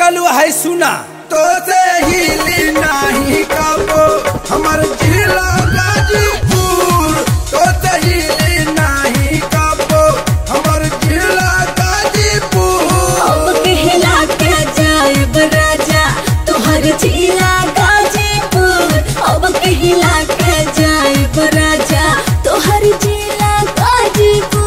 बलू है सुना तो से हिली नाही कबो हमर जिला गाजीपुर तो से हिली नाही कबो हमर जिला गाजीपुर अब कहला के जाएब राजा तोहर जिला गाजीपुर अब कहला के जाएब राजा तोहर जिला गाजीपुर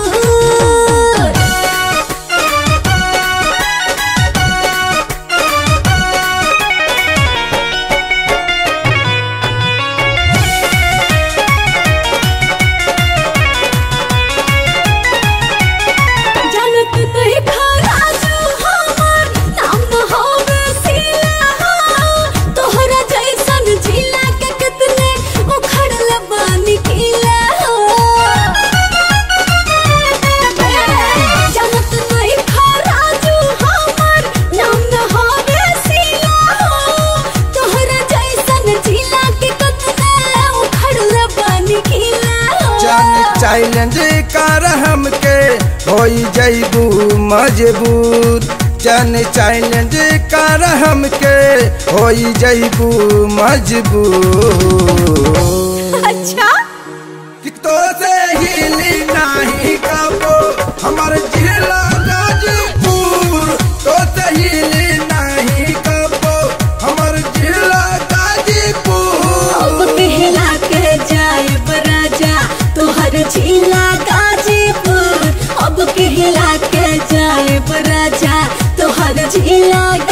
जनत नहीं खराजू हमर नाम न होवे सिला हो तोहरा जैसन जिला के कितने उखड़ल बानी किला हो जनत नहीं खराजू हमर नाम न होवे सिला हो तोहरा जैसन जिला के कितने उखड़ल बानी किला हो जान चैलेंज कर हमके होई जैबू मजबूत जन चैलेंज कर हमके होई जैबू मजबूत अच्छा कि तो से हिली नाही कबो हमर जिला गाजीपुर तो से हिली नाही कबो हमर जिला गाजीपुर अब कहला के जाए राजा तोहर जिला गाजीपुर अब कहला के जाए राजा तोहर जिला